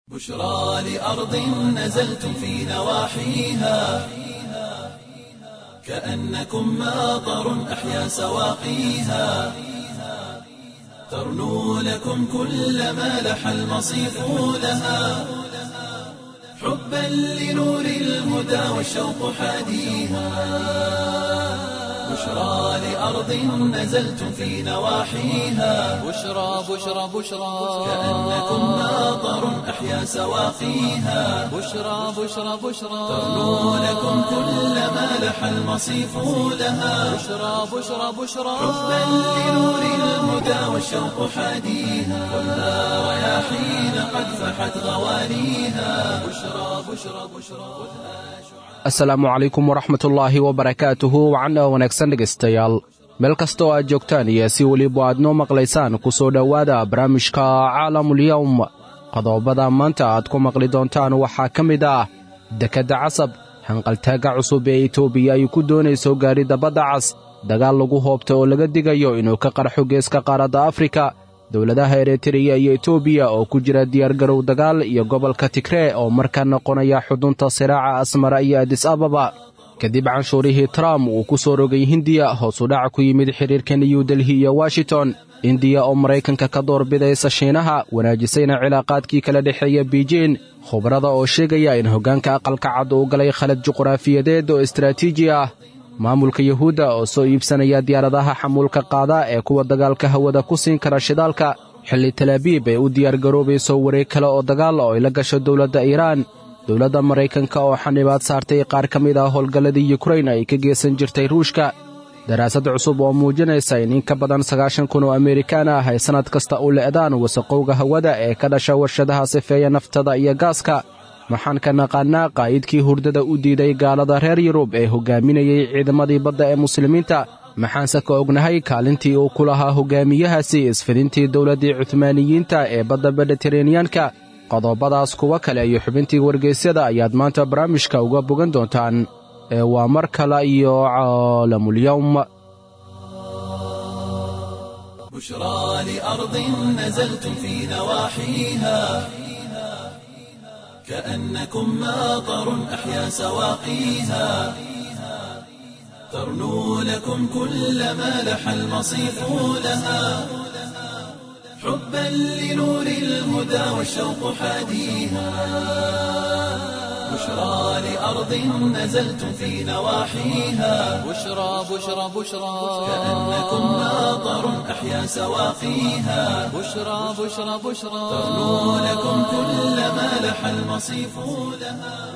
بشرى لأرض نزلتم في نواحيها كأنكم ماطر أحيا سواقيها ترنو لكم كل ما لح المصيف لها حبا لنور الهدى والشوق حاديها بشرى لأرض نزلتم في نواحيها بشرى بشرى بشرى كأنكم ماطر أحيا سواقيها بشرى بشرى بشرى ترنو لكم كل ما لح المصيف لها بشرى بشرى بشرى حبا لنور الهدى والشوق حاديها خذها رياحين قد فحت غوانيها بشرى بشرى بشرى asalaamu calaykum waraxmatullaahi wabarakaatuhu wacana wanaagsan dhegaystayaal meel kastoo aad joogtaan iyo si weliba aad noo maqlaysaan ku soo dhowaada barnaamijka caalamulyowm qodobada maanta aad ku maqli doontaan waxaa ka mid ah dekedda casab hanqaltaagga cusub ee etoobiya ay ku doonayso gaadhidda badda cas dagaal lagu hoobta oo laga digayo inuu ka qarxo geeska qaaradda afrika dowladaha eritreya iyo etoobiya oo ku jira diyaargarow dagaal iyo gobolka tigree oo markaa noqonaya xudunta siraaca asmara iyo adis ababa kadib canshuurihii trump uu ku soo rogay hindiya hoosudhac ku yimid xidhiirka new delhi iyo washington indiya oo maraykanka ka doorbidaysa shiinaha wanaajisayna cilaaqaadkii kala dhexeeya biijin khubarada oo sheegaya in hoggaanka aqalka cad uu galay khalad juqraafiyadeed oo istaraatiiji ah maamulka yuhuudda oo soo iibsanaya diyaaradaha xamuulka qaada ee kuwa dagaalka hawada ku siin kara shidaalka xilli talaabiib ay u diyaargaroobayso wareeg kale oo dagaal oo ay la gasho dowladda iiraan dowladda maraykanka oo xanibaad saartay qaar ka mid ah howlgalladii yukrain ay ka geesan jirtay ruushka daraasad cusub oo muujinaysa in in ka badan sagaashan kun oo amerikaan ah ay sannad kasta u le'daan wasaqowga hawada ee ka dhasha warshadaha sifeeya naftada iyo gaaska maxaan ka naqaannaa qaa'idkii hurdada u diiday gaalada reer yurub ee hoggaaminayey ciidamadii badda ee muslimiinta maxaanse ka ognahay kaalintii uu ku lahaa hoggaamiyahaasi isfidintii dowladdii cuhmaaniyiinta ee badda mediteraneyanka qodobadaas kuwa kale iyo xubintii wargaysyada ayaad maanta barnaamijka uga bogan doontaan ee waa mar kale iyo caalamulyowm بشرى لأرض نزلتم في نواحيها كأنكم ماطر أحيا سواقيها ترنو لكم كل ما لح المصيف لها حبا لنور الهدى والشوق حاديها بشرى لأرض نزلتم في نواحيها بشرى بشرى بشرى كأنكم ماطر أحيا سواقيها بشرى بشرى بشرى ترنو لكم كل ما لح المصيف لها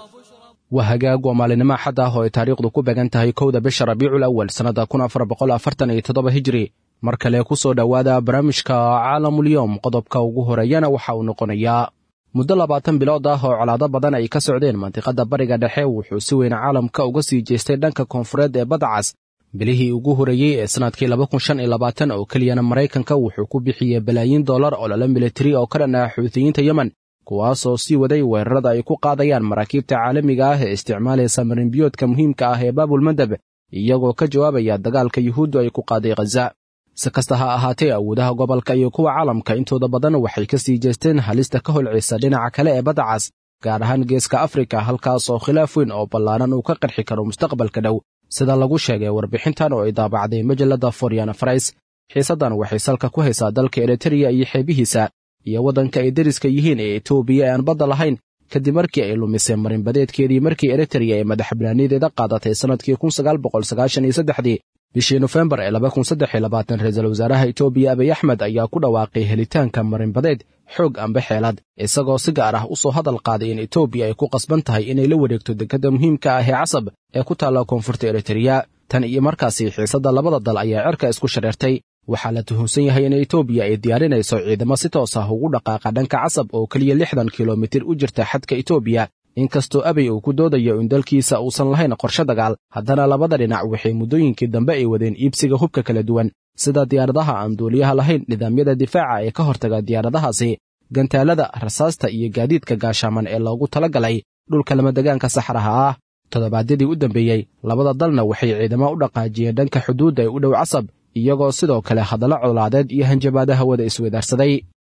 waa hagaag waa maalinimo axad ah oo ay taariikhdu ku began tahay kowda bisha rabiicul awal sannadda kun afar boqol afartan iyo toddoba hijri mar kale ku soo dhowaada barnaamijka caalamulyowm qodobka ugu horeeyana waxa uu noqonayaa muddo labaatan bilood ah oo colaado badan ay ka socdeen mandiqadda bariga dhexe wuxuu si weyn caalamka uga sii jeestay dhanka koonfureed ee badda cas bilihii ugu horeeyey ee sannadkii laba kun shan iyo labaatan oo keliyana maraykanka wuxuu ku bixiyey balaayiin dollar oo lala militari oo ka dhan ah xuutiyiinta yemen kuwaasoo sii waday weerarada ay ku qaadayaan maraakiibta caalamiga ah ee isticmaalaysa marinbiyoodka muhiimka ah ee baabulmandeb iyagoo ka jawaabaya dagaalka yuhuuddu ay ku qaaday khaza si kasta ha ahaatee awoodaha gobolka iyo kuwa caalamka intooda badan waxay ka sii jeesteen halista ka holcisa dhinaca kale ee badda cas gaar ahaan geeska afrika halkaas oo khilaaf weyn oo ballaaran uu ka qarxi karo mustaqbalka dhow sida lagu sheegay warbixintan oo ay daabacday majalladda foryana farais xiisaddan waxay salka ku haysaa dalka eritreya iyo xeebihiisa iyo waddanka ay deriska yihiin ee etoobiya ee aan badda lahayn kadib markii ay lumisay marinbadeedkeedii markii eritreya ee madaxbannaanideeda qaadatay sannadkii kun sagaal boqol sagaashan iyo saddexdii bishii nofembar ee laba kun saddex iyo labaatan ra-iisul wasaaraha etoobiya abiy axmed ayaa ku dhawaaqay helitaanka marinbadeed xoog amba xeelad isagoo si gaar ah u soo hadal qaaday in etoobiya ay ku qasban tahay inay la wareegto dekedda muhiimka ah ee casab ee ku taalla koonfurta eritreya tan iyo markaasi xiisadda labada dal ayaa cerka isku shareertay waxaa la tuhunsan yahay in etoobiya ay diyaarinayso ciidamo si toos ah ugu dhaqaaqa dhanka casab oo keliya lixdan kilomitir u jirta xadka etoobiya inkastoo abey uu ku doodayo in dalkiisa uusan lahayn qorshe dagaal haddana labada dhinac waxay muddooyinkii dambe ay wadeen iibsiga hubka kala duwan sida diyaaradaha aan duuliyaha lahayn nidaamyada difaaca ee ka hortaga diyaaradahaasi gantaalada rasaasta iyo gaadiidka gaashaaman ee loogu tala galay dhulka lamadegaanka saxraha ah toddobaadyadii u dambeeyey labada dalna waxay ciidamo u dhaqaajiyeen dhanka xuduudda ee u dhow casab iyagoo sidoo kale hadallo colaadeed iyo hanjabaada hawada isweydaarsaday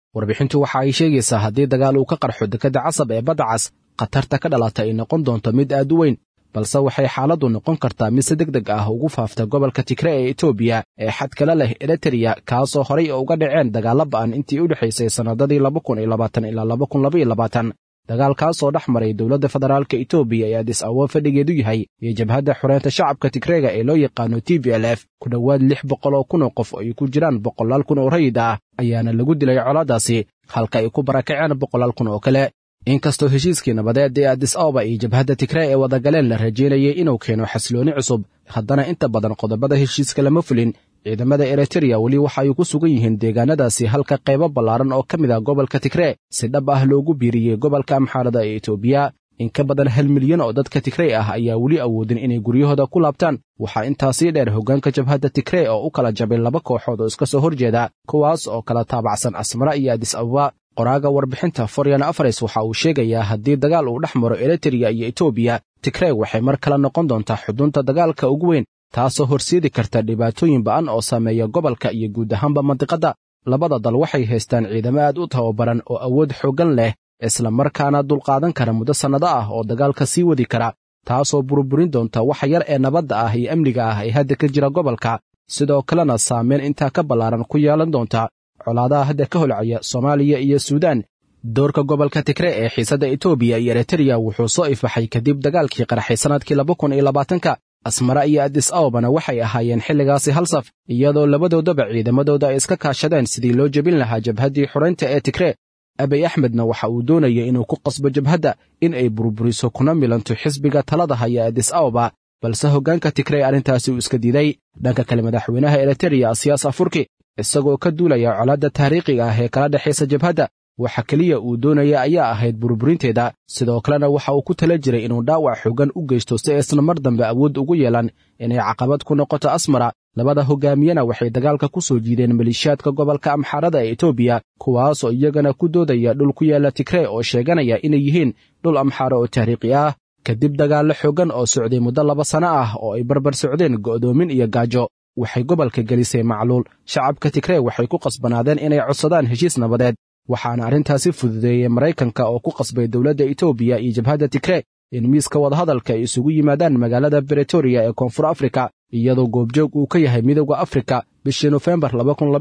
warbixintu waxa ay sheegaysaa haddii dagaal uu ka qarxo dekedda casab ee badda cas khatarta ka dhalata ay noqon doonto mid aad u weyn balse waxay xaaladdu noqon kartaa mid si deg deg ah ugu faafta gobolka tigre ee etoobiya ee xadkala leh eritreya kaasoo horay uga dhaceen dagaalla ba'an intii u dhexaysay sannadadii laba kun iyo labaatan ilaa laba kun laba iyo labaatan dagaalkaasoo dhex maray dowladda federaalka etoobiya ee adis awo fadhigeedu yahay iyo jabhadda xoreynta shacabka tigreega ee loo yaqaano t v l f ku dhowaad lix boqol oo kun oo qof oo ay ku jiraan boqolaal kun oo rayid ah ayaana lagu dilay colaadaasi halka ay ku barakaceen boqolaal kun oo kale inkastoo heshiiskii nabadeed ee adis ababa iyo jabhadda tigree ee wadagaleen la rajaynayay inuu keeno xasiloonni cusub haddana inta badan qodobada heshiiska lama fulin ciidamada eritreya weli waxa ay ku sugan yihiin deegaanadaasi halka qaybo ballaaran oo ka mid ah gobolka tigree si dhab ah loogu biiriyey gobolka amxaarada ee etoobiya in ka badan hal milyan oo dadka tigrey ah ayaa weli awoodin inay guryahooda ku laabtaan waxaa intaasii dheer hoggaanka jabhadda tigree oo u kala jabay laba kooxood oo iska soo horjeeda kuwaas oo kala taabacsan asmara iyo adis ababa qoraaga warbixinta foryan afares waxa uu sheegayaa haddii dagaal uu dhex maro eritreya iyo etoobiya tigrey waxay mar kale noqon doontaa xudunta dagaalka ugu weyn taasoo horseedi karta dhibaatooyin ba'an oo saameeya gobolka iyo guud ahaanba mandiqadda labada dal waxay haystaan ciidamo aad u tababaran oo awood xooggan leh isla markaana dulqaadan kara muddo sannado ah oo dagaalka sii wadi kara taasoo burburin doonta waxa yar ee nabadda ah iyo amniga ah ee hadda ka jira gobolka sidoo kalena saameyn intaa ka ballaaran ku yeelan doonta colaadaha hadda ka holcaya soomaaliya iyo suudaan doorka gobolka tigre ee xiisadda etoobiya iyo eritreya wuxuu soo ifbaxay kadib dagaalkii qaraxay sannadkii laba kun iyo labaatanka asmara iyo adis ababana waxay ahaayeen xilligaasi hal saf iyadoo labadoodaba ciidamadooda ay iska kaashadeen sidii loo jebin lahaa jabhaddii xoraynta ee tigree abiy axmedna waxa uu doonaya inuu ku qasbo jabhadda in ay burburiso kuna milanto xisbiga talada haya adis ababa balse hoggaanka tigrey arrintaasi uu iska diiday dhanka kale madaxweynaha eritreya siyaas afurki isagoo ka duulaya colaadda taariikhiga ah ee kala dhexaysa jabhadda waxa keliya uu doonaya ayaa ahayd burburinteeda sidoo kalena waxa uu ku tala jiray inuu dhaawac xoogan u geysto si aysan mar dambe awood ugu yeelan inay caqabad ku noqoto asmara labada hoggaamiyena waxay dagaalka ku soo jiideen maleeshiyaadka gobolka amxaarada ee etoobiya kuwaasoo iyagana ku doodaya dhul ku yaalla tigree oo sheeganaya inay yihiin dhul amxaaro oo taariikhi ah kadib dagaallo xooggan oo socday muddo laba sanno ah oo ay barbar socdeen go'doomin iyo gaajo waxay gobolka gelisay macluul shacabka tigree waxay ku qasbanaadeen inay codsadaan heshiis nabadeed waxaana arrintaasi fududeeyey maraykanka oo ku qasbay dowladda etoobiya iyo jabhadda tigree in miiska wadahadalka ay isugu yimaadaan magaalada bretoria ee koonfur afrika iyadoo goobjoog uu ka yahay midowda afrika bishii nofembar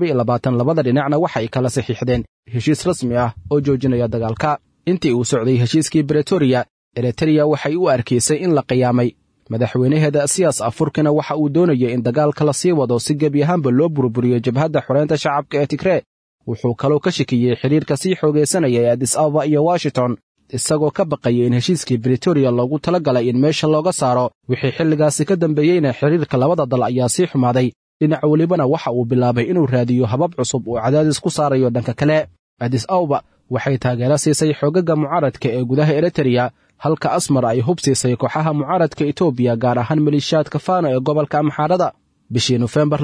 labada dhinacna waxay kala saxiixdeen heshiis rasmi ah oo joojinaya dagaalka intii uu socday heshiiskii bretoria eritreya waxay u arkaysay in la qiyaamay madaxweynaheeda siyaas afurkina waxa uu doonayay in dagaalka la sii wado si gebi ahaanba loo burburiyo jabhadda xoreynta shacabka ee tigree wuxuu kaloo ka shakiyey xidhiirka sii xoogaysanaya ee adis ababa iyo washington isagoo ka baqaya in heshiiskii bretoria loogu tala galay in meesha looga saaro wixii xilligaasi ka dambeeyeyna xidhiirka labada dal ayaa sii xumaaday dhinac welibana waxa uu bilaabay inuu raadiyo habab cusub uu cadaadis ku saarayo dhanka kale adis ababa waxay taageero siisay xoogaga mucaaradka ee gudaha eritreya halka asmar ay hub siisay kooxaha mucaaradka etoobiya gaar ahaan maleeshiyaadka faano ee gobolka amxaarada bishii nofembar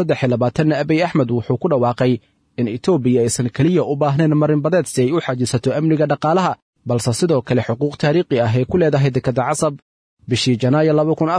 abiy axmed wuxuu ku dhawaaqay in etoobiya aysan keliya u baahnayn marinbadeed si ay u xajisato amniga dhaqaalaha balse sidoo kale xuquuq taariikhi ah ay ku leedahay dekedda casab bishii janaayo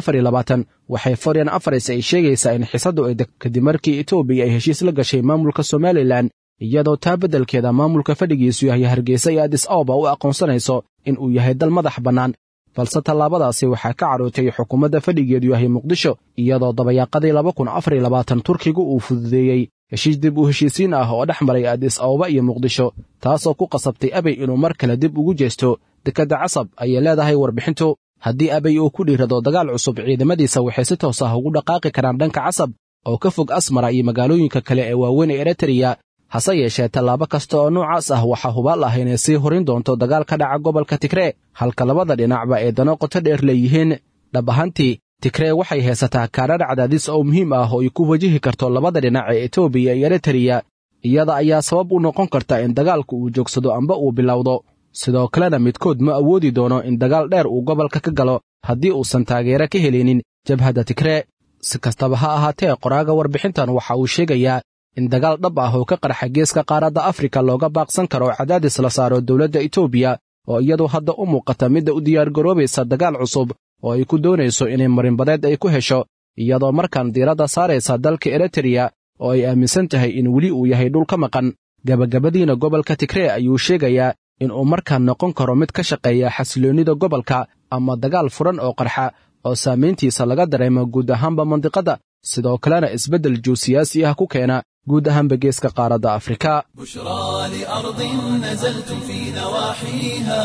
waxay foryan afares ay sheegaysaa in xisaddu ay kadib markii etoobiya ay heshiis la gashay maamulka somalilan iyadoo taa beddelkeeda maamulka fadhigiisu yahay hargeysa iyo adis ababa u aqoonsanayso in uu yahay dal madax bannaan balse tallaabadaasi waxaa ka cadhootay xukuumadda fadhigeedu yahay muqdisho iyadoo dabayaaqadii turkigu uu fududeeyey heshiis dib u heshiisiin ah oo dhex maray adis ababa iyo muqdisho taasoo ku qasabtay abey inuu mar kale dib ugu jeesto dekedda casab ayay leedahay warbixintu haddii abey uu ku dhiirado dagaal cusub ciidamadiisa waxay si toos ah ugu dhaqaaqi karaan dhanka casab oo ka fog asmara iyo magaalooyinka kale ee waaweyn ee eritreya hase yeeshee tallaabo kasta oo noocaas ah waxaa hubaal ah inay sii horin doonto dagaal ka dhaca gobolka tigree halka labada dhinacba ay dano qoto dheer leeyihiin dhab ahaantii tigree waxay haysataa kaarar cadaadis oo muhiim ah oo ay ku wajihi karto labada dhinac ee etoobiya iyo eritreya iyada ayaa sabab u noqon karta in dagaalku uu joogsado amba uu bilowdo sidoo kalena midkood ma awoodi doono in dagaal dheer uu gobolka ka galo haddii uusan taageero ka helinin jabhadda tigree si kastaba ha ahaatee qoraaga warbixintan waxa uu sheegayaa in dagaal dhab ah oo ka qarxa geeska qaaradda afrika looga baaqsan karo cadaadis la saaro dowladda etoobiya oo iyadu hadda u muuqata midda u diyaargaroobaysa dagaal cusub oo ay ku doonayso inay marinbadeed ay ku hesho iyadoo markaan diiradda saaraysa dalka eritreya oo ay aaminsan tahay in weli uu yahay dhul ka maqan gabagabadiina gobolka tigree ayuu sheegayaa inuu markaa noqon karo mid ka shaqeeya xasiloonnida gobolka ama dagaal furan oo qarxa oo saamayntiisa laga dareemo guud ahaanba mandiqadda sidoo kalena isbeddel juusiyaasi ah ku keena guud ahaanba geeska qaaradda afrika بشرى لأرض نزلتم في نواحيها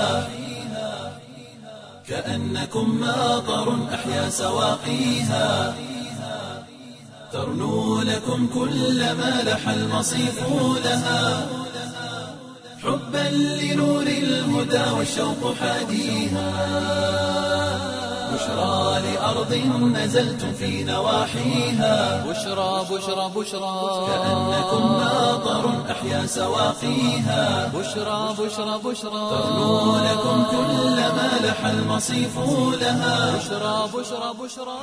كأنكم ماطر أحيا سواقيها ترنو لكم كل ما لح المصيف لها حبا لنور الهدى والشوق حاديها بشرى لأرض نزلتم في نواحيها بشرى بشرى بشرى كأنكم ماطر أحيا سواقيها بشرى بشرى بشرى ترنو لكم كل ما لح المصيف لها بشرى بشرى بشرى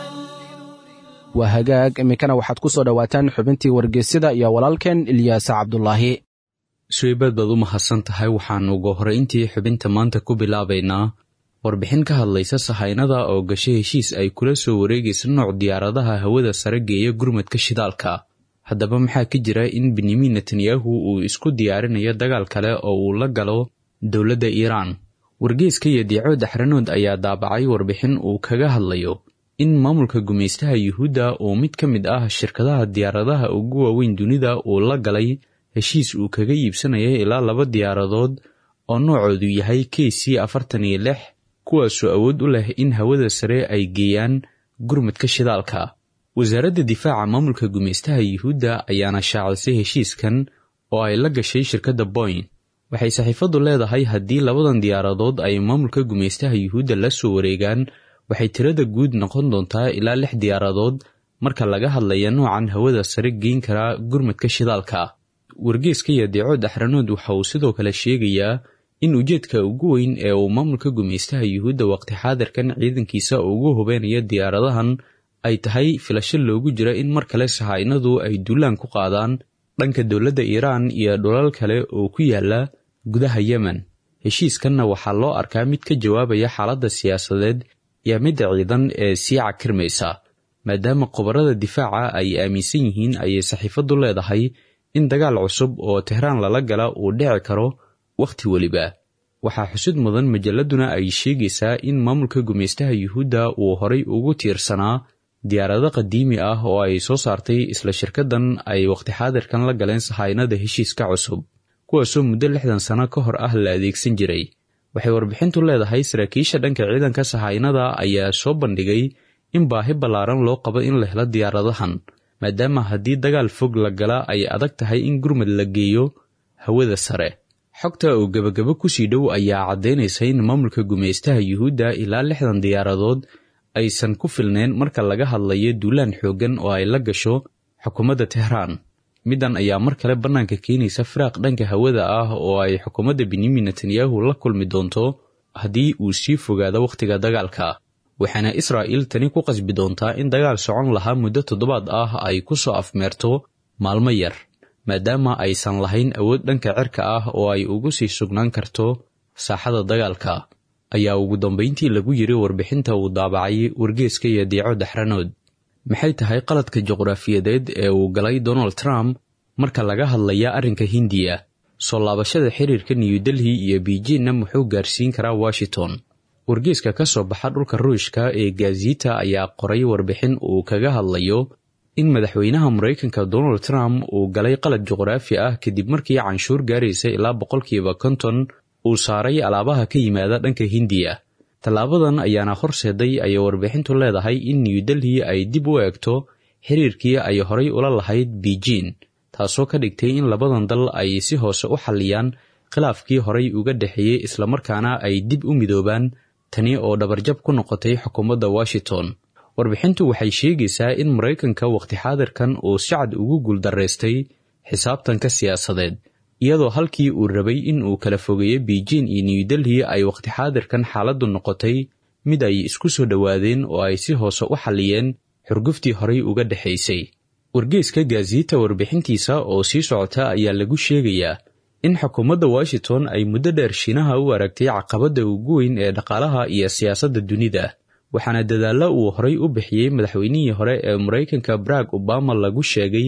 waa hagaag iminkana waxaad ku soo dhowaataan xubintii wargeysyada iyo walaalkeen ilyaasa cabdulaahi suweybaad baad u mahadsan tahay waxaannu ugu horrayntii xubinta maanta ku bilaabaynaa warbixin ka hadlaysa sahaynada oo gasho heshiis ay kula soo wareegaysa nooc diyaaradaha hawada sare geeya gurmadka shidaalka haddaba maxaa ka jira in benyamin netanyahu uu isku diyaarinayo dagaal kale oo uu la galo dowladda iiraan wargeyska iyo diico daxranood ayaa daabacay warbixin uu kaga hadlayo in maamulka gumaystaha yuhuudda uu mid ka mid ah shirkadaha diyaaradaha ugu waaweyn dunida uu la galay heshiis uu kaga iibsanaya ilaa laba diyaaradood oo noocoodu yahay k c afartan iyo lix kuwaasoo awood u leh in hawada sare ay geeyaan gurmadka shidaalka wasaaradda difaaca maamulka gumaystaha yuhuudda ayaana shaacisay heshiiskan oo ay la gashay shirkadda boyn waxay saxiifaddu leedahay haddii labadan diyaaradood ay maamulka gumaystaha yuhuudda la soo wareegaan waxay tirada guud noqon doontaa ilaa lix diyaaradood marka laga hadlaya noocan hawada sare geyn karaa gurmadka shidaalka wargeeska iyo deeco daxranood waxa uu sidoo kale sheegayaa in ujeedka ugu weyn ee uu maamulka gumaystaha yuhuudda waqti xaadirkan ciidankiisa ugu hubeynayo diyaaradahan ay tahay filasho loogu jira in mar kale sahaynadu ay duulaan ku qaadaan dhanka dowladda iiraan iyo dhulal kale oo ku yaala gudaha yemen heshiiskanna waxaa loo arkaa mid ka jawaabaya xaaladda siyaasadeed iyo midda ciidan ee sii cakirmaysa maadaama khubarada difaaca ay aaminsan yihiin ayay saxiifaddu leedahay in dagaal cusub oo tehraan lala gala uu dhici karo wakhti weliba waxaa xusud mudan majalladuna ay sheegaysaa in maamulka gumaystaha yuhuudda uu horay ugu tiirsanaa diyaarado qadiimi ah oo ay soo saartay isla shirkaddan ay wakhti xaadirkan la galeen sahaynada heshiiska cusub kuwaasoo muddo lixdan sano ka hor ah la adeegsan jiray waxay warbixintu leedahay saraakiisha dhanka ciidanka sahaynada ayaa soo bandhigay in baahi ballaaran loo qabo in la helo diyaaradahan maadaama haddii dagaal fog la gala ay adag tahay in gurmad la geeyo hawada sare xogta oo gebagabo kusii dhow ayaa caddaynaysa in maamulka gumaystaha yuhuudda ilaa lixdan diyaaradood aysan ku filnayn marka laga hadlayo duulaan xooggan oo ay la gasho xukuumadda tehraan middan ayaa mar kale bannaanka keenaysa firaaq dhanka hawada ah oo ay xukuumadda benyamin netanyahu la kulmi doonto haddii uu sii fogaado wakhtiga dagaalka waxaana israa'iil tani ku qasbi doontaa in dagaal socon lahaa muddo toddobaad ah ay ku soo afmeerto maalmo yar maadaama aysan lahayn awood dhanka cirka ah oo ay ugu sii sugnaan karto saaxada dagaalka ayaa ugu dambayntii lagu yiri warbixinta uu daabacay wargeeska iyo diico daxranood maxay tahay qaladka juqraafiyadeed ee uu galay donald trump marka laga hadlaya arrinka hindiya soo laabashada xiriirka new delhi iyo beijinna muxuu gaarsiin karaa washington wargeeska ka soo baxa dhulka ruushka ee gazita ayaa qoray warbixin uu kaga hadlayo in madaxweynaha maraykanka donald trump uu galay qalad juqraafi ah kadib markii canshuur gaaraysa ilaa boqolkiiba konton uu saaray alaabaha ka yimaada dhanka hindiya tallaabadan ayaana horseeday ayay warbixintu leedahay in new delhi ay dib u eegto xiriirkii ay horay ula lahayd beijin taasoo ka dhigtay in labadan dal ay si hoose u xalliyaan khilaafkii horay uga dhexeeyey islamarkaana ay dib u midoobaan tani oo dhabarjab ku noqotay xukuumadda washington warbixintu waxay sheegaysaa in maraykanka wakhti xaadirkan uu si cad ugu guuldaraystay xisaabtanka siyaasadeed iyadoo halkii uu rabay in uu kala fogeeyo beijin iyo new delhi ay wakhti xaadirkan xaaladdu noqotay mid ay isku soo dhowaadeen oo ay si hoose u xalliyeen xurguftii horay uga dhexaysay wargeeska gaasiita warbixintiisa oo sii socota ayaa lagu sheegayaa in xukuumadda washington ay muddo dheer shiinaha u aragtay caqabadda ugu weyn ee dhaqaalaha iyo siyaasadda dunida waxaana dadaallo uu horay u bixiyey madaxweynihii hore ee maraykanka barack obama lagu sheegay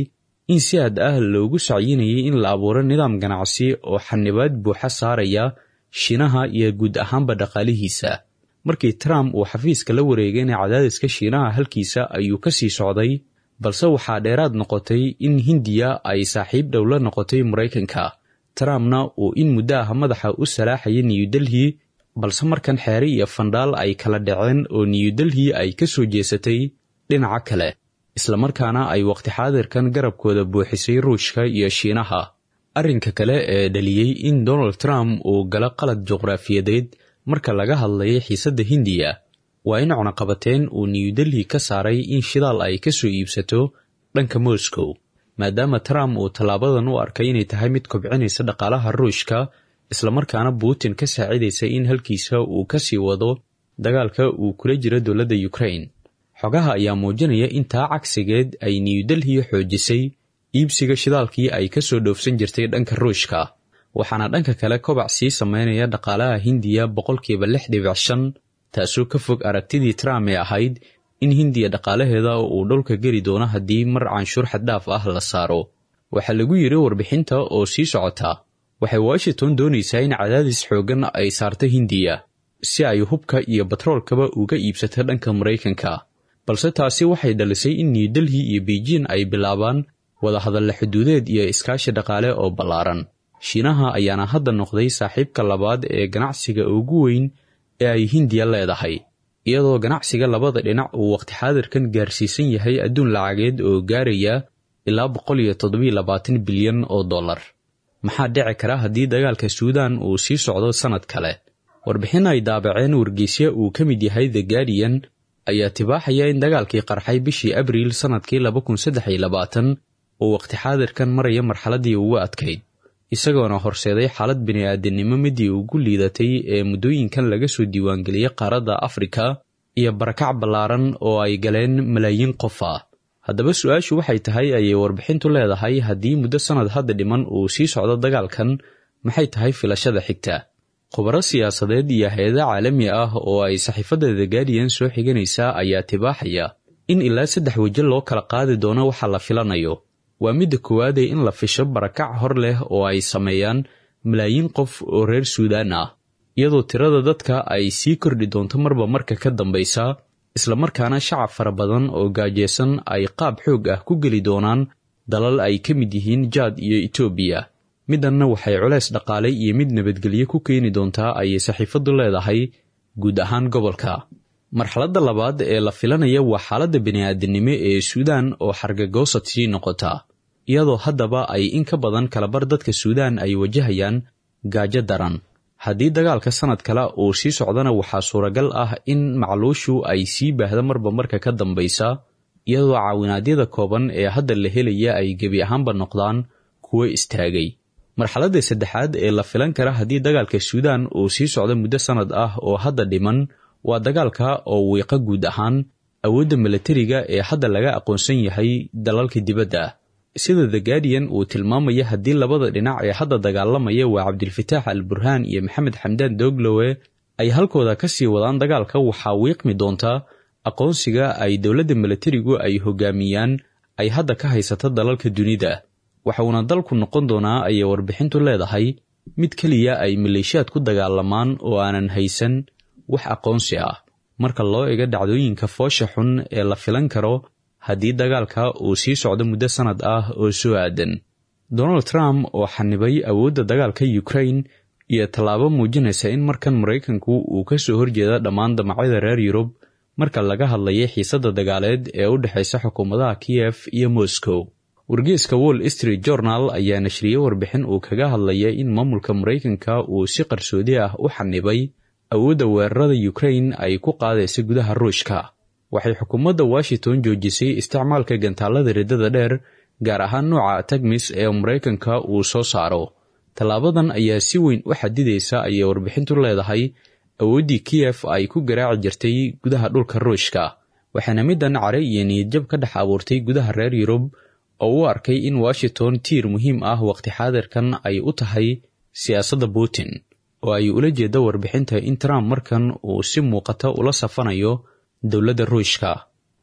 in si aad ah loogu sacyinayay in la abuuro nidaam ganacsi oo xanibaad buuxa saaraya shiinaha iyo guud ahaanba dhaqaalihiisa markii trump uu xafiiska la wareegayna cadaadiska shiinaha halkiisa ayuu ka sii socday balse waxaa dheeraad noqotay in hindiya ay saaxiib dhow la noqotay maraykanka trumpna uu in muddo ah madaxa u salaaxaya new delhi balse markan xeere iyo fandhaal ay kala dhaceen oo new delhi ay ka soo jeesatay dhinaca kale islamarkaana ay waqti xaadirkan garabkooda buuxisay ruushka iyo shiinaha arrinka kale ee dhaliyey in donald trump uu galo qalad juqraafiyadeed marka laga hadlayay xiisadda hindiya waa in cunaqabateen uu new delhi ka saaray in shidaal ay ka soo iibsato dhanka moscow maadaama trump uu tallaabadan u arkay inay tahay mid kobcinaysa dhaqaalaha ruushka islamarkaana putin ka saacidaysa in halkiisa uu ka sii wado dagaalka uu kula jiro dowladda ukraine xogaha ayaa muujinaya in taa cagsigeed ay new delhi xoojisay iibsiga shidaalkii ay ka soo dhoofsan jirtay dhanka ruushka waxaana dhanka kale kobac sii sameynaya dhaqaalaha hindiya boqolkiiba lix dhibic shan taasoo ka fog aragtidii trump ee ahayd in hindiya dhaqaalaheeda uu dhulka geli doono haddii mar canshuur xaddhaaf ah la saaro waxaa lagu yidhi warbixinta oo sii socota waxay washington doonaysaa in cadaadis xooggan ay saarto hindiya si ay hubka iyo batroolkaba uga iibsato dhanka maraykanka balse taasi waxay dhalisay in new delhi iyo beijing ay bilaabaan wadahadalla xuduudeed iyo iskaashi dhaqaale oo ballaaran shiinaha ayaana hadda noqday saaxiibka labaad ee ganacsiga ugu weyn ee ay hindiya leedahay iyadoo ganacsiga labada dhinac uu waqti xaadirkan gaarsiisan yahay adduun lacageed oo gaaraya ilaa boqol iyo toddobiyo labaatan bilyan oo dollar maxaa dhici kara haddii dagaalka suudan uu sii socdo sannad kale warbixin ay daabaceen wargeysya uu ka mid yahay the guardian ayaa tibaaxaya in dagaalkii qarxay bishii abriil sannadkii laba kun saddex iyo labaatan uu waqti xaadirkan maraya marxaladdii ugu adkayd isagoona horseeday xaalad bini'aadanimo midii ugu liidatay ee muddooyinkan laga soo diiwaangeliyey qaaradda afrika iyo barakac ballaaran oo ay galeen malaayiin qof ah haddaba su-aashu waxay tahay ayay warbixintu leedahay haddii muddo sannad hadda dhiman uu sii socdo dagaalkan maxay tahay filashada xigta khubaro siyaasadeed iyo hay-ada caalami ah oo ay saxiifadda the guardian soo xiganaysaa ayaa tibaaxaya in ilaa saddex weji loo kala qaadi doono waxa la filanayo waa midda koowaadee in la fisho barakac hor leh oo ay sameeyaan malaayiin qof oo reer suudaan ah iyadoo tirada dadka ay sii kordhi doonto marba marka ka dambaysa islamarkaana shacab fara badan oo gaajeysan ay qaab xoog ah ku geli doonaan dalal ay ka mid yihiin jaad iyo etoobiya midanna waxay culeys dhaqaale iyo mid nabadgelyo ku keeni doontaa ayay saxiifaddu leedahay guud ahaan gobolka marxaladda labaad ee la filanaya waa xaaladda bini'aadanimo ee suudaan oo xargagoosad sii noqota iyadoo haddaba ay in ka badan kalabar dadka suudaan ay wajahayaan gaajo daran haddii dagaalka sannad kale uu sii socdana waxaa suuragal ah in macluushu ay sii baahda marba marka ka dambaysa iyadoo caawinaadyada kooban ee hadda la helaya ay gebi ahaanba noqdaan kuwo istaagay marxaladda saddexaad ee la filan kara haddii dagaalka suudaan uu sii socdo muddo sannad ah oo hadda dhiman waa dagaalka oo wiiqa guud ahaan awoodda milatariga ee hadda laga aqoonsan yahay dalalka dibadda sida the guardian uu tilmaamaya haddii labada dhinac ee hadda dagaalamaya waa cabdilfataax al burhaan iyo maxamed xamdaan dooglowe ay halkooda ka sii wadaan dagaalka waxaa wiiqmi doontaa aqoonsiga ay dowladda milatarigu ay hogaamiyaan ay hadda ka haysato dalalka dunida waxauna dalku noqon doonaa ayay warbixintu leedahay mid keliya ay maleeshiyaad ku dagaalamaan oo aanan haysan wax aqoonsi ah marka loo ego dhacdooyinka foosha xun ee la filan karo haddii dagaalka uu sii socdo muddo sannad ah oo soo aadan donald trump oo xanibay awoodda dagaalka ukraine iyo tallaabo muujinaysa in markan maraykanku uu ka soo horjeeda dhammaan damacyada reer yurub marka laga hadlayay xiisadda dagaaleed ee u dhexaysa xukuumadaha kiyef iyo moscow wargeeska wall street journal ayaa nashriyey warbixin uu kaga hadlaya in maamulka maraykanka uu si qarsoodi ah u xanibay awoodda weerarada ukraine ay ku qaadaysa gudaha ruushka waxay xukuumadda washington joojisay isticmaalka gantaalada riddada dheer gaar ahaan nooca tagmis ee maraykanka uu soo saaro tallaabadan ayaa si weyn u xadidaysa ayay warbixintu leedahay awooddii kiyef ay ku garaaci jirtay gudaha dhulka ruushka waxaana middan care iyo niyadjab ka dhex abuurtay gudaha reer yurub oo u arkay in washington tiir muhiim ah waqti xaadirkan ay u tahay siyaasadda putin oo ay ula jeeda warbixinta in trump markan uu si muuqata ula safanayo dowladda ruushka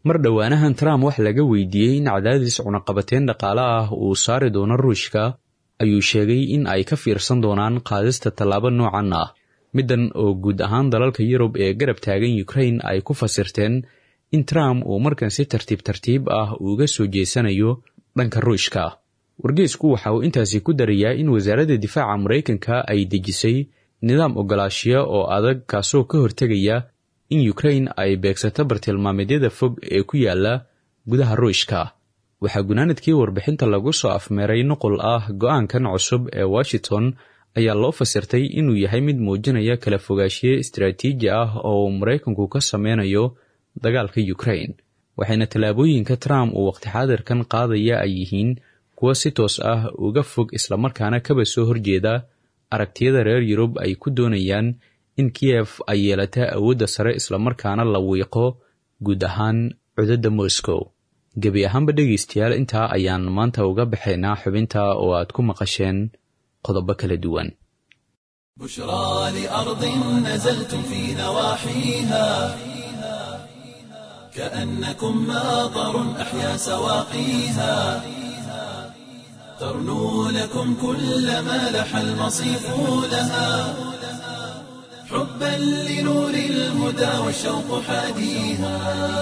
mar dhowaanahan trump wax laga weydiiyey in cadaadis cunaqabateyn dhaqaale ah uu saari doono ruushka ayuu sheegay in ay ka fiirsan doonaan qaadista tallaabo noocan ah middan oo guud ahaan dalalka yurub ee garab taagan ukrain ay ku fasirteen in trump uu markan si tartiib tartiib ah uga soo jeesanayo dhanka ruushka wargeysku waxa uu intaasi ku darayaa in wasaaradda difaaca maraykanka ay dejisay nidaam ogolaashiya oo adag kaasoo ka hortegaya in ukrain ay beegsato bartilmaameedyada fog ee ku yaala gudaha ruushka waxaa gunaanadkii warbixinta lagu soo afmeeray nuqul ah go-aankan cusub ee washington ayaa loo fasirtay inuu yahay mid muujinaya kala fogaashiye istaraatiiji ah oo uu maraykanku ka sameynayo dagaalka ukrain waxayna tallaabooyinka trump uu waqti xaadirkan qaadaya ay yihiin kuwa si toos ah uga fog islamarkaana kaba soo horjeeda aragtiyada reer yurub ay ku doonayaan in kiyef ay yeelata awoodda sare islamarkaana la wiiqo guud ahaan cudadda moscow gebi ahaanba dhegaystayaal intaa ayaan maanta uga baxaynaa xubinta oo aad ku maqasheen qodobo kala duwan بشرى لأرض نزلتم في نواحيها كأنكم ماطر أحيا سواقيها ترنو لكم كل ما لح المصيف لها حبا لنور الهدى والشوق حاديها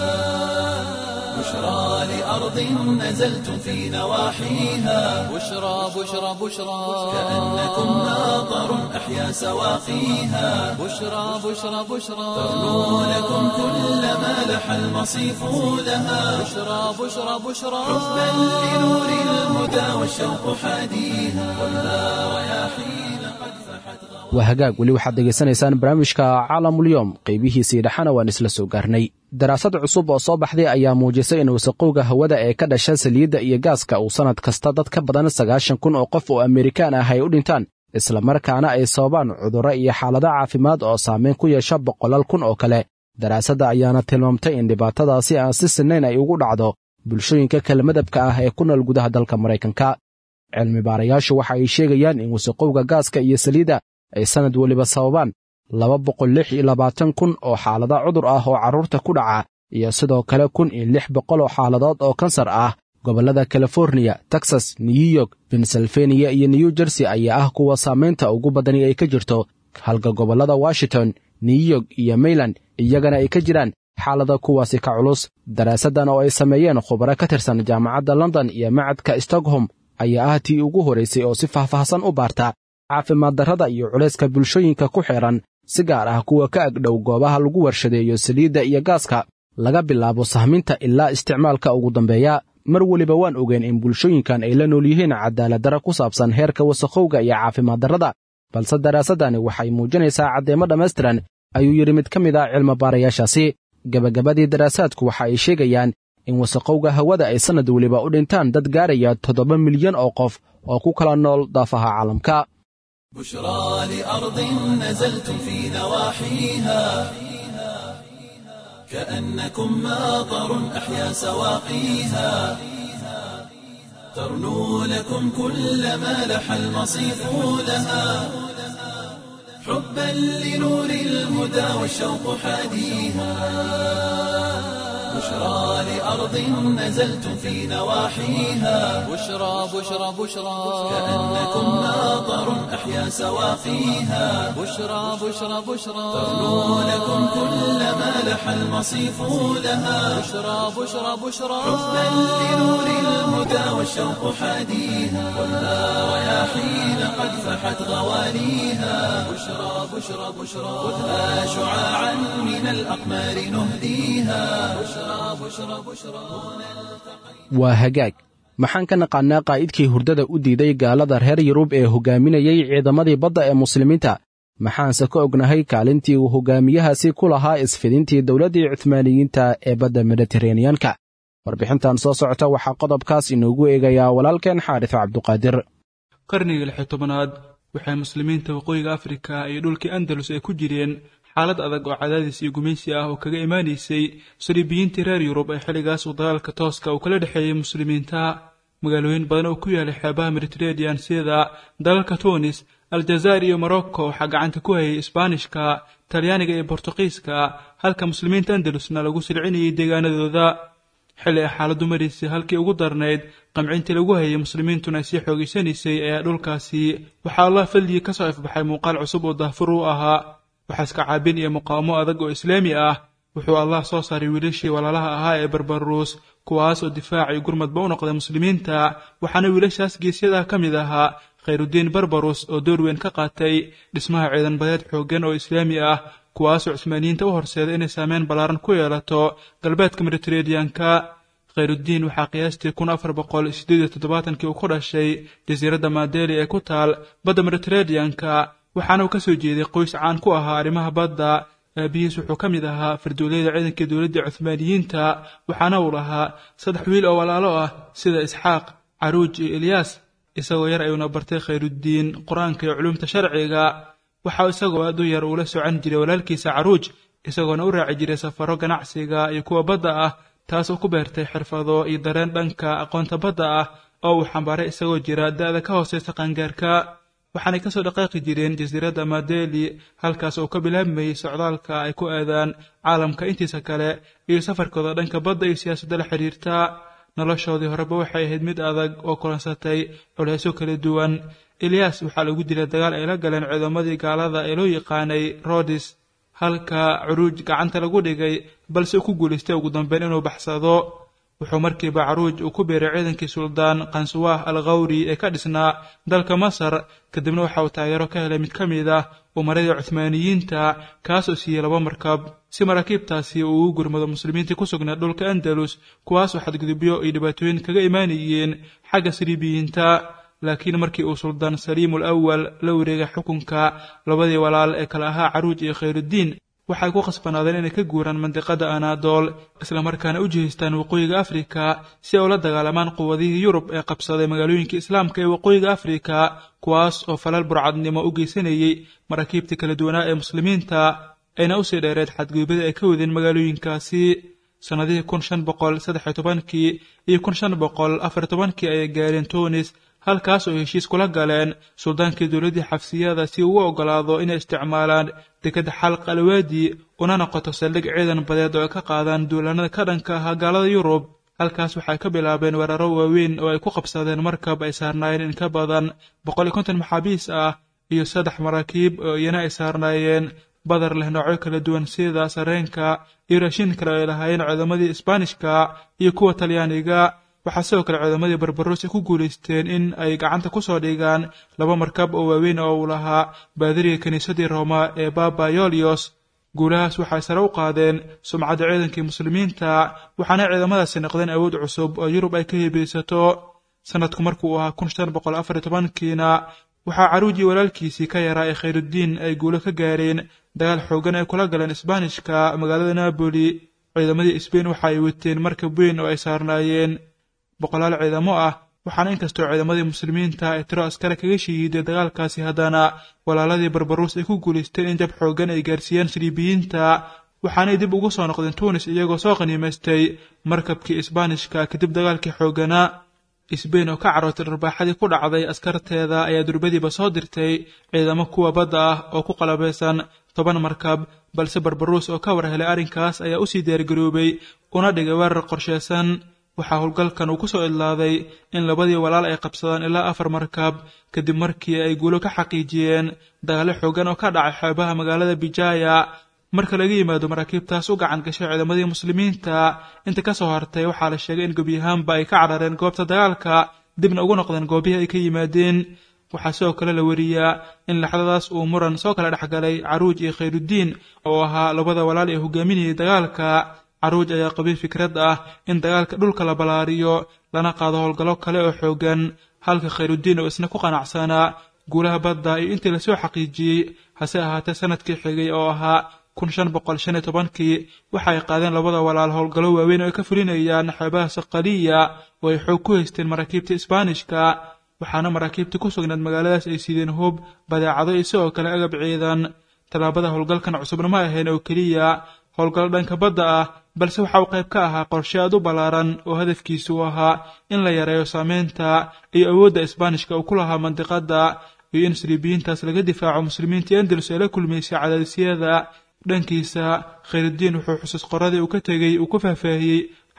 بشرى لأرض نزلتم في نواحيها بشرى بشرى بشرى كأنكم ماطر أحيا سواقيها بشرى بشرى بشرى ترنو لكم كل ما لح المصيف لها بشرى بشرى بشرى حبا لنور الهدى والشوق حاديها والنار رياحين قد فحت غوى waa hagaag weli waxaad degaysanaysaan barnaamijka caalamulyoom qaybihiisii dhexana waan isla soo gaarnay daraasad cusub oo soo baxday ayaa muujisay in wasaqowga hawada ee ka dhasha saliidda iyo gaaska uu sannad kasta dad ka badan sagaashan kun oo qof oo amerikaan ah ay u dhintaan islamarkaana ay sababaan cudurro iyo xaalado caafimaad oo saameyn ku yeesha boqolaal kun oo kale daraasadda ayaana tilmaamtay in dhibaatadaasi aan si sinnayn ay ugu dhacdo bulshooyinka kala madabka ah ee ku nool gudaha dalka maraykanka cilmi baarayaashu waxa ay sheegayaan in wasaqowga gaaska iyo saliidda ay sannad weliba sababaan laba boqol lix iyo labaatan kun oo xaalada cudur ah oo carruurta ku dhaca iyo sidoo kale kun iyo lix boqol oo xaaladood oo kansar ah gobollada californiya texas new york pennsylvania iyo new jersey ayaa ah kuwa saamaynta ugu badani ay ka jirto halka gobollada washington new york iyo mayland iyagana ay ka jiraan xaalada kuwaasi ka culus daraasaddan oo ay sameeyeen khubaro ka tirsan jaamacadda london iyo macadka stockholm ayaa ah tii ugu horraysay oo si faahfaahsan u baarta caafimaad darrada iyo culayska bulshooyinka ku xidhan si gaar ah kuwa ka agdhow goobaha lagu warshadeeyo saliidda iyo gaaska laga bilaabo sahminta ilaa isticmaalka ugu dambeeya mar weliba waan ogeen in bulshooyinkan ay la nool yihiin cadaaladdarra ku saabsan heerka wasakhowga iyo caafimaad darrada balse daraasaddani waxay muujinaysaa caddeemo dhammaystiran ayuu yidhi mid ka mid ah cilmobaarayaashaasi gebagabadii daraasaadku waxa ay sheegayaan in wasakhowga hawada ay sannad weliba u dhintaan dad gaaraya toddoba milyan oo qof oo ku kala nool daafaha caalamka بشرى لأرض نزلتم في نواحيها كأنكم ماطر أحيا سواقيها ترنو لكم كل ما لح المصيف لها حبا لنور الهدى والشوق حاديها بشرى لأرض نزلتم في نواحيها بشرى بشرى بشرى كأنكم ماطر أحيا سواقيها بشرى بشرى بشرى ترنو لكم كل ما لح المصيف لها بشرى بشرى بشرى حبا لنور الهدى والشوق حاديها والنار رياحين قد فحت غواليها بشرى بشرى بشرى خذها شعاعا من الأقمار نهديها بشرى بشرى بشرى waa hagaag maxaan ka naqaannaa qaa'idkii hurdada u diiday gaalada reer yurub ee hoggaaminayay ciidamadii badda ee muslimiinta maxaanse ka ognahay kaalintii uu hoggaamiyahaasi ku lahaa isfidintii dowladdii cuhmaaniyiinta ee badda mediteraneyanka warbixintan soo socota waxaa qodobkaas inoogu eegayaa walaalkeen xaarif cabduqaadir qarnigii lixi tobanaad waxay muslimiinta waqooyiga afrika iyo dhulkii andalus ay ku jireen xaalad adag oo cadaadis iyo gumaysi ah oo kaga imaanaysay saliibiyiintii reer yurub ee xilligaas uu dagaalka tooska uu kala dhexeeyey muslimiinta magaalooyin badan oo ku yaalay xeebaha mediteranean sida dalalka tunis aljazaa'ir iyo morocco waxaa gacanta ku hayay isbaanishka talyaaniga iyo bortuqiiska halka muslimiinta andalusna lagu silcinayay deegaanadooda xilli ay xaaladdu maraysay halkii ugu darnayd qamcintii lagu hayay muslimiintuna ay sii xoogaysanaysay ayaa dhulkaasi waxaa allah fadligii ka soo ifbaxay muuqaal cusub oo daahfur u ahaa waxaa iska caabin iyo muqaawamo adag oo islaami ah wuxuu allah soo saaray wiilashii walaalaha ahaa ee barbaruus kuwaas oo difaac iyo gurmadba u noqday muslimiinta waxaana wiilashaas geesyadaa ka mid ahaa khayrudiin barbarus oo door weyn ka qaatay dhismaha ciidan badeed xooggan oo islaami ah kuwaasoo cusmaaniyiinta u horseeday inay saameyn ballaaran ku yeelato galbeedka mediteraneanka khayrudiin waxaa qiyaastii kun afar boqol siddeed iyo toddobaatankii uu ku dhashay jasiiradda maadeli ee ku taal badda mediteraneanka waxaana uu ka soo jeeday qoys caan ku ahaa arrimaha badda aabihiis wuxuu ka mid ahaa farduuleyda ciidankii dowladda cuhmaaniyiinta waxaana uu lahaa saddex wiil oo walaalo ah sida isxaaq caruuj iyo ilyaas isagoo yar ayuuna bartay khayrudiin qur-aanka iyo culuumta sharciga waxaa isagoo aad u yar uula socan jiray walaalkiisa caruuj isagoona u raaci jiray safaro ganacsiga iyo kuwa badda ah taas oo ku beertay xirfado iyo dareen dhanka aqoonta badda ah oo uu xambaaray isagoo jira da-da ka hooseysa qaangaarka waxaanay ka soo dhaqaaqi jireen jasiiradda madeli halkaas oo ka bilaabmayey socdaalka ay ku aadaan caalamka intiisa kale iyo safarkooda dhanka badda iyo siyaasadda la xidhiirta noloshoodii horeba waxay ahayd mid adag oo kulansatay culeysyo kala duwan eliyas waxaa lagu dilay dagaal ay la galeen ciidamadii gaalada ee loo yaqaanay rodis halka curuuj gacanta lagu dhigay balse uu ku guulaystay ugu dambeyn inuu baxsado wuxuu markiiba caruuj uu ku biiray ciidankii suldaan kansuwah al khawri ee ka dhisnaa dalka masar kadibna waxa uu taageero ka helay mid ka mid ah umaradii cuhmaaniyiinta kaasoo siiyey laba markab si maraakiibtaasi uu ugu gurmado muslimiintii ku sugnaa dhulka andalus kuwaasoo xadgudubyo iyo dhibaatooyin kaga imaanayeen xagga siriibiyiinta laakiin markii uu suldaan saliim ul awal la wareegay xukunka labadii walaal ee kale ahaa caruuj iyo khayrudiin waxay ku khasbanaadeen inay ka guuraan mandiqada anaadool islamarkaana u jihaystaan waqooyiga afrika si ay ula dagaalamaan quwadihii yurub ee qabsaday magaalooyinka islaamka ee waqooyiga afrika kuwaas oo falal burcadnimo u geysanayey maraakiibtii kala duwanaa ee muslimiinta ayna usii dheereed xadgudubyada ay ka wadeen magaalooyinkaasi sannadihii kun shan boqol saddex iyo tobankii iyo kun shan boqol afar tobankii ayay gaareen tunis halkaas oo heshiis kula galeen suldaankii dowladdii xafsiyada si uu u oggolaado inay isticmaalaan dekadda xalq alwaadi una noqoto saldhig ciidan badeed oo ay ka qaadaan duulaanada ka dhanka ahaa gaalada yurub halkaas waxay ka bilaabeen weeraro waaweyn oo ay ku qabsadeen markab ay saarnaayeen in ka badan boqol iyo konton maxaabiis ah iyo saddex maraakiib oo iyana ay saarnaayeen badar leh noocyo kala duwan sida sareenka iyo raashin kale oo ay lahaayeen ciidamadii isbaanishka iyo kuwa talyaaniga waxaa sidoo kale ciidamadii barbaroos ay ku guulaysteen in ay gacanta ku soo dhigaan laba markab oo waaweyn oo uu lahaa baadiriga kiniisadii rooma ee baba yolios guulahaas waxay sare u qaadeen sumcadda ciidankii muslimiinta waxaana ciidamadaasi noqdeen awood cusub oo yurub ay ka hebaysato sanadku markuu ahaa kun shan boqol afar iyo tobankiina waxaa caruujii walaalkiisii ka yaraa ee khayrudiin ay guulo ka gaareen dagaal xoogan ay kula galeen isbaanishka magaalada napoli ciidamadii sbain waxa ay wateen markab weyn oo ay saarnaayeen boqolaal ciidamo ah waxaana inkastoo ciidamadii muslimiinta ay tiro askare kaga shahiiday dagaalkaasi haddana walaaladii barbaruus ay ku guulaysteen in jab xoogan ay gaarsiiyeen siriibiyiinta waxaanay dib ugu soo noqdeen tunis iyagoo soo qaniimaystay markabkii isbaanishka kadib dagaalkii xooganaa sbain oo ka carootay dharbaaxadii ku dhacday askarteeda ayaa durbadiiba soo dirtay ciidamo kuwa badda ah oo ku qalabaysan toban markab balse barbaruus oo ka war helay arrinkaas ayaa usii diyaargaroobay una dhigay weerar qorsheysan waxaa howlgalkan uu ku soo idlaaday in labadii walaal ay qabsadaan ilaa afar markab kadib markii ay guulo ka xaqiijiyeen dagaalo xoogan oo ka dhacay xeebaha magaalada bijaya marka laga yimaado maraakiibtaas u gacan gashay ciidamadii muslimiinta inta ka soo hartay waxaa la sheegay in gebyahaanba ay ka carareen goobta dagaalka dibna ugu noqdeen goobihii ay ka yimaadeen waxaa sidoo kale la wariyaa in laxdadaas uu muran soo kala dhexgalay caruuj iyo khayrudiin oo ahaa labada walaal ee hogaaminayay dagaalka caruuj ayaa qabay fikrad ah in dagaalka dhulka la ballaariyo lana qaado howlgallo kale oo xoogan halka khayrudiin oo isna ku qanacsanaa guulaha badda iyo intii lasoo xaqiijiyey hase ahaatee sanadkii xigay oo ahaa kun shan boqol shan iyo tobankii waxa ay qaadeen labada walaal howlgallo waaweyn oo ay ka fulinayaan xeebaha saqaliya oo ay xoog ku haysteen maraakiibta isbaanishka waxaana maraakiibtii ku sugnayd magaaladaas ay siideen hub badeecado iyo sidoo kale agab ciidan tallaabada howlgalkan cusubna ma ahayn oo keliya howlgallo dhanka badda ah balse waxa uu qayb ka ahaa qorshe aad u ballaaran oo hadafkiisu ahaa in la yareeyo saameynta iyo awoodda isbaanishka uu ku lahaa mandiqadda iyo in siriibiyiintaas laga difaaco muslimiintii andalus ee la kulmaysay cadaadisyada dhankiisa khayrudiin wuxuu xusuus qoradii uu ka tegey uu ku faahfaahiyey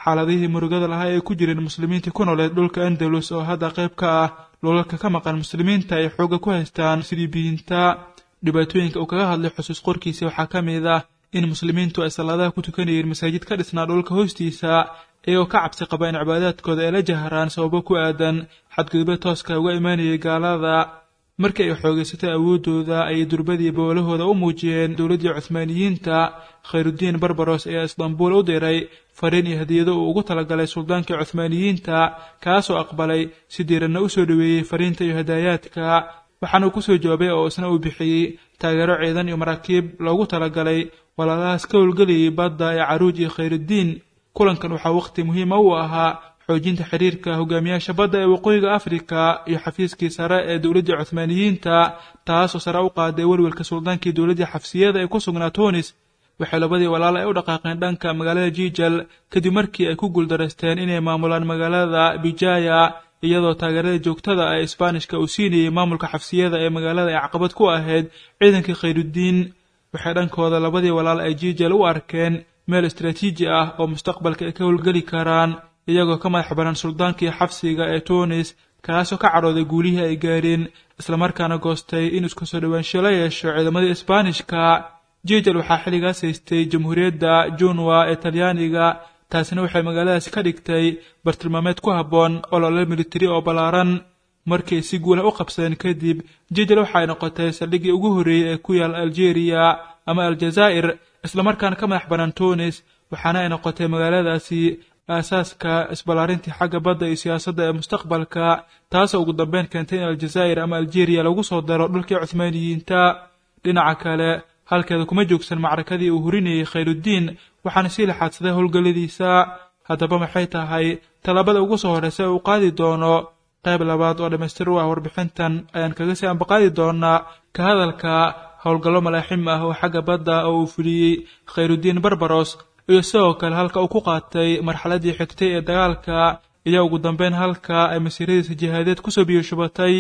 xaaladihii murugada lahaa ee ku jireen muslimiintii ku nooleed dhulka andalus oo hadda qayb ka ah dhulalka ka maqan muslimiinta ay xoogga ku haystaan siriibiyiinta dhibaatooyinka uu kaga hadlay xusuus qorkiisa waxaa ka mid ah in muslimiintu ay salaadaha ku tukanayeen masaajid ka dhisnaa dhulka hoostiisa iyagoo ka cabsi qaba in cibaadaadkooda ay la jaharaan sababo ku aadan xadgudubyo tooska uga imaanayay gaalada markii ay xoogaysatay awooddooda ayay durbadii boolahooda u muujiyeen dowladdii cuhmaaniyiinta khayrudiin barbaros ayaa istambuul u diray fariin iyo hadiyado uu ugu talagalay suldaankii cuhmaaniyiinta kaasoo aqbalay si diiranna u soo dhoweeyey fariinta iyo hadaayaadka waxaana uu ku soo jawaabay oo isna uu bixiyey taageero ciidan iyo maraakiib loogu talagalay walaalahaas ka howlgelayay badda ee caruuj iyo khayrudiin kulankan waxaa waqti muhiima u ahaa xoojinta xiriirka hogaamiyaasha badda ee waqooyiga afrika iyo xafiiskii sare ee dowladdii cuhmaaniyiinta taasoo sare u qaaday welwelka suldaankii dowladdii xafsiyada ee ku sugnaa tunis waxay labadii walaal ay u dhaqaaqeen dhanka magaalada jijal kadib markii ay ku guuldaraysteen inay maamulaan magaalada bijaya iyadoo taageerada joogtada ee isbaanishka uu siinayey maamulka xafsiyada ee magaalada ay caqabad ku ahayd ciidankii khayrudiin waxay dhankooda labadii walaal ay jijal u arkeen meel istraatiiji ah oo mustaqbalka ay ka howlgeli karaan iyagoo ka madax baran suldaankii xabsiga ee tunis kaasoo ka cadhooday guulihii ay gaadheen islamarkaana goostay in isku soo dhowaansho la yeesho ciidamadii isbaanishka jijal waxaa xilligaas haystay jamhuuriyadda junwa ee talyaaniga taasina waxay magaaladaasi ka dhigtay bartilmaameed ku habboon olole militari oo ballaaran markii ay si guula u qabsadeen kadib jijal waxay noqotay saldhiggii ugu horreeyey ee ku yaal aljeeriya ama aljazaa'ir islamarkaana ka madax bannaan tunis waxaana ay noqotay magaaladaasi aasaaska isballaarintii xagga badda iyo siyaasadda ee mustaqbalka taasoo ugu dambeyn keentay in aljazaa'ir ama aljeeriya lagu soo daro dhulkii cuhmaaniyiinta dhinaca kale halkeeda kuma joogsan macrakadii uu hurinayay khayrudiin waxaana sii laxaadsaday howlgalladiisa haddaba maxay tahay tallaabada ugu soo horreysa uu qaadi doono qayb labaad oo dhammaystir u ah warbixintan ayaan kaga sii ambaqaadi doonaa ka hadalka howlgallo malaaxim ah oo xagga badda oo uu fuliyey khayrudiin barbaros iyo sidoo kale halka uu ku qaatay marxaladdii xigtay ee dagaalka iyo ugu dambeyn halka ay masiiradiisa jihaadeed kusoo biyoshubatay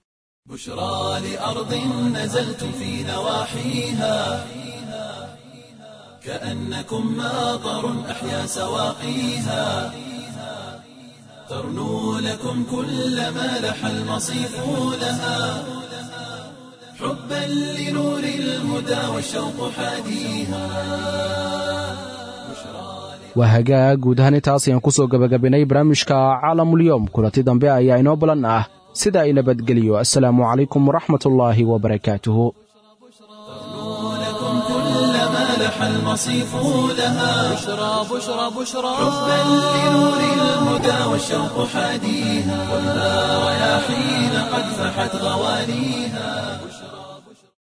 بشرى لأرض نزلتم في نواحيها كأنكم ماطر أحيا سواقيها ترنو لكم كل ما لح المصيف لها حبا لنور الهدى والشوق حاديها waa hagaag guud ahaan intaas ayaan ku soo gebagabinay barnaamijka caalamulyoom kulanti dambe ayaa inoo balan ah sida ay nabadgeliyo assalaamu calaykum waraxmat ullaahi wabarakaatuhu لكم كل ما لح المصيف لها بشرى بشرى بشرى حبا لنور الهدى والشوق حاديها والنار يا حين قد فحت غوانيها